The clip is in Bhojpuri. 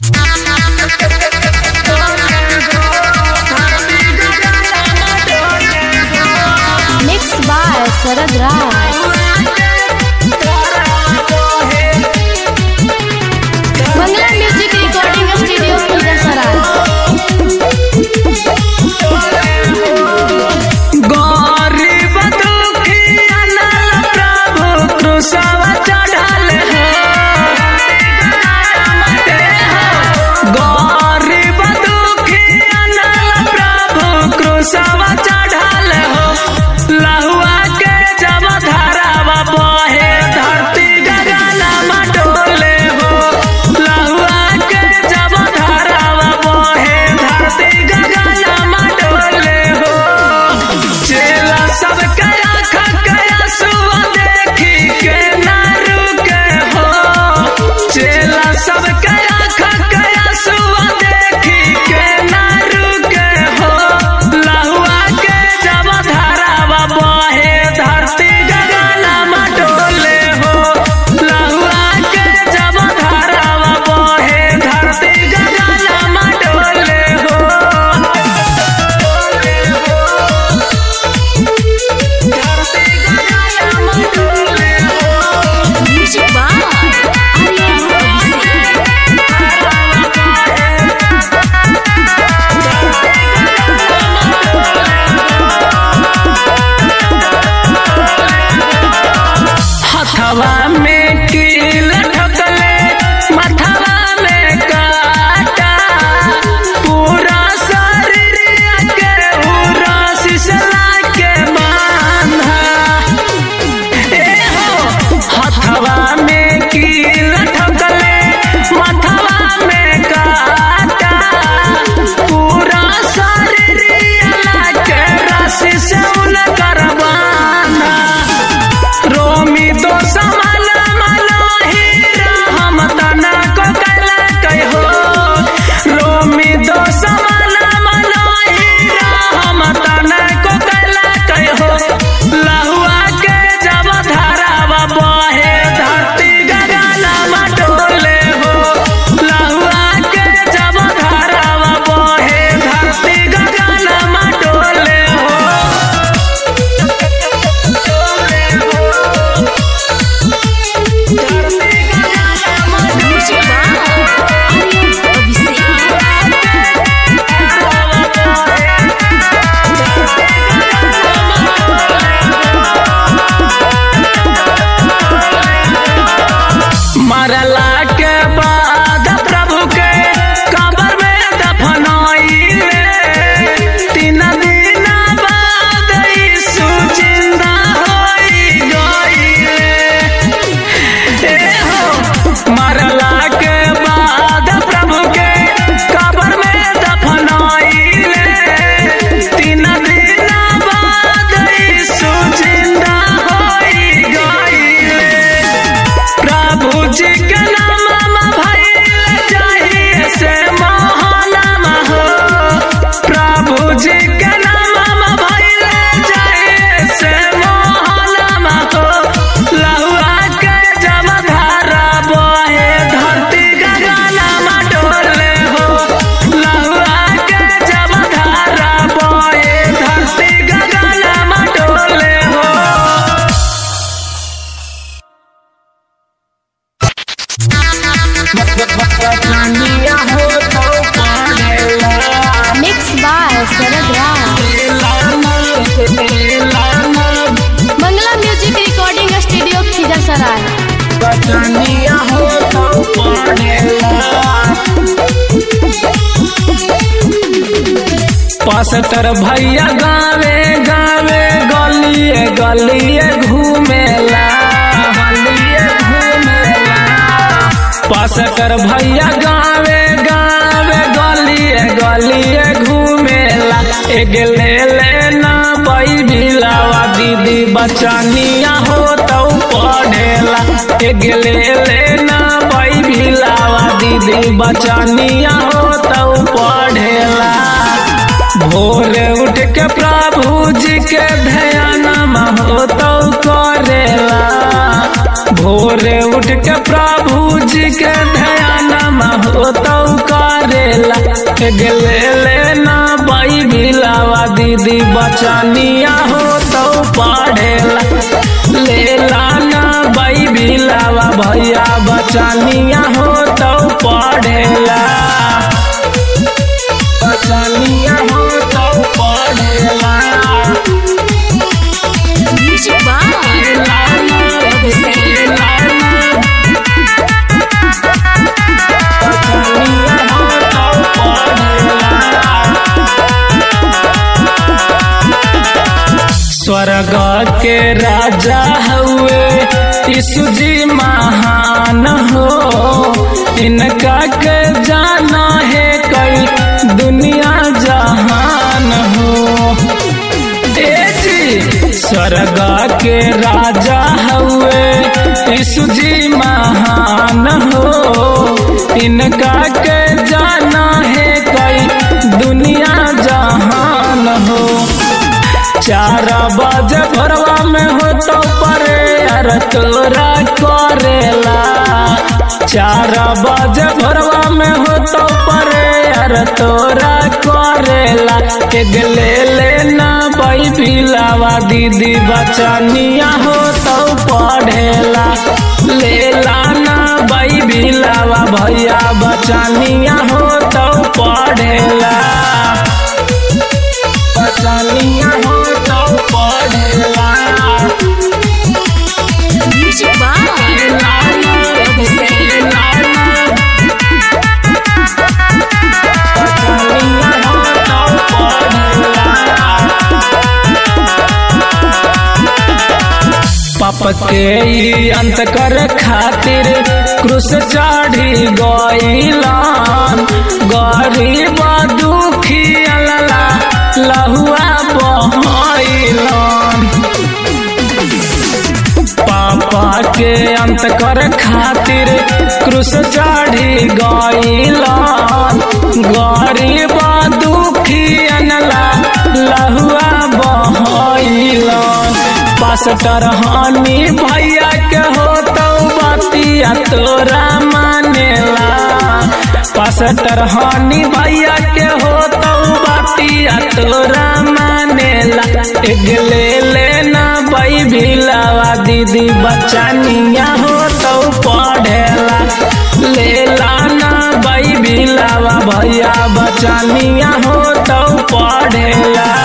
शरद Raj Mangla music recording studio Phulsarai गरीब दुखिया नल प्रभु क्रूसवा चढ़ल है गरीब दुखिया नल प्रभु क्रूसवा चढ़ल हो लहुआ के जब धरावा बहे धरती गगनमा डोले हो लहुआ के जब धरावा बहे धरती गगनमा डोले हो चेला सब कया खकया सुआ देखी के ना रुके हो चेला सब कया खकया सुआ देखी के ना रुके हो लहुआ के जब धरावा बहे धरती गगनमा डोले हो लहुआ के जब धरावा बहे धरती गगनमा डोले हो म्यूजिक बाय आर्यन अभिषेक हथवा में कील ठकले मथवा में काटा पूरा शरीर के पूरा सिसला के बांधा ए हो हथवा में कील ठकले मथवा में काटा पूरा शरीर के रस्सी से उनकर बांधा रोमी तो समान मनो हीरा हम तना को कला कहो रोमी तो समान मनो हीरा हम तना को कला कहो लहुआ के जब धरावा बहे धरती गगनमा डोले हो लहुआ के जब धरावा बहे धरती गगनमा डोले हो म्यूजिक बाय आर्यन अभिषेक मरला के बाद प्रभु के कबर में दफनाइले तीन दिन बाद यीशु जिंदा होई गइले ए हो मरला के बाद प्रभु के कबर में दफनाइले तीन दिन बाद यीशु जिंदा होई गइले प्रभु जी के नाम भइल चाहिए से महानाम हो प्रभु जी के नाम भइल चाहिए से महानाम हो लहुआ के जब धारा बहे धरती गगनमा डोले हो लहुआ के जब धारा बहे धरती गगनमा डोले हो mix by Sharad Raj Mangla music recording studio Khizarsarai पास्टर भैया गावे गावे गलिए गलिए घूमेला गलिए घूमेला पास्टर भैया गावे गावे गलिए गलिए घूमेला एक ले लेना बैबिलावा दीदी बचनिया हो तो पढ़ेला एक ले लेना बैबिलावा दीदी बचनिया हो तो पढ़ेला भोर उठ के प्रभु जी के ध्यान हो तो करेला भोर उठ के प्रभु जी के ध्यान हो तो करेला गेले लेना बाई बिलावा दीदी बचनिया हो तो पढ़ेला लेला ना बाई बिलावा भैया बचनिया हो तो पढ़ेला बचनिया हो तो पढ़ेला म्यूजिक बाय स्वर्ग के राजा हुए यीशु जी महान हो इनका के जाना है कई दुनिया जहान हो ए जी स्वर्ग के राजा हुए यीशु जी महान हो इनका के जाना है कई दुनिया जहान हो चार बजे भोरवा में हो तो परे यार तोरा करेला चार बजे भोरवा में हो तो परे यार तोरा करेला एक ले लेना बाई बिलावा दीदी बचनिया हो तो पढ़ेला ले लाना बाई बिलावा भैया बचनिया हो तो पढ़ेला बचनिया हो तो पढ़ेला म्यूजिक बाय पाप के ई अंत कर खातिर क्रूस चढ़ी गईलान गरीब दुखी अल्ला लहुआ बहैलान पापा के अंत कर खातिर क्रूस चढ़ी गईलान गरीब दुखी अनला लहुआ बहैलान पास्टर हानि भैया के हो तो बतिया तोरा मानेला पास्टर हानि भैया के हो तो बतिया तोरा मानेला एक ले लेना बाई भिलावा दीदी बचनिया हो तो पढ़ेला ले लाना बाई भिलावा भैया बचनिया हो तो पढ़ेला